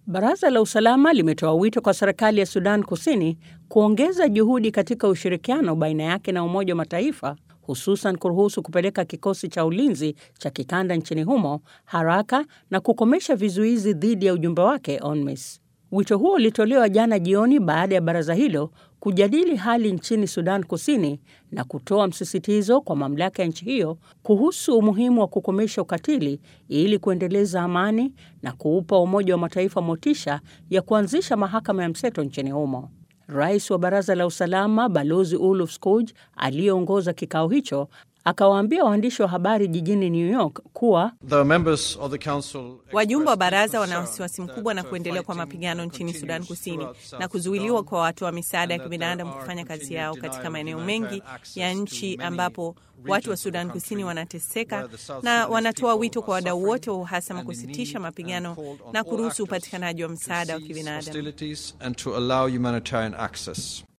Baraza la usalama limetoa wito kwa serikali ya Sudan Kusini kuongeza juhudi katika ushirikiano baina yake na Umoja wa Mataifa, hususan kuruhusu kupeleka kikosi cha ulinzi cha kikanda nchini humo haraka na kukomesha vizuizi dhidi ya ujumbe wake UNMISS. Wito huo ulitolewa jana jioni baada ya baraza hilo kujadili hali nchini Sudan Kusini na kutoa msisitizo kwa mamlaka ya nchi hiyo kuhusu umuhimu wa kukomesha ukatili ili kuendeleza amani na kuupa Umoja wa Mataifa motisha ya kuanzisha mahakama ya mseto nchini humo. Rais wa Baraza la Usalama Balozi Uluf Skoog aliyeongoza kikao hicho akawaambia waandishi wa habari jijini New York kuwa wajumbe wa baraza wana wasiwasi mkubwa na kuendelea kwa mapigano nchini Sudan Kusini na kuzuiliwa kwa watu wa misaada ya kibinadamu kufanya kazi yao katika maeneo mengi ya nchi ambapo watu wa Sudan Kusini wanateseka, na wanatoa wito kwa wadau wote wa uhasama kusitisha mapigano na kuruhusu upatikanaji wa msaada wa kibinadamu.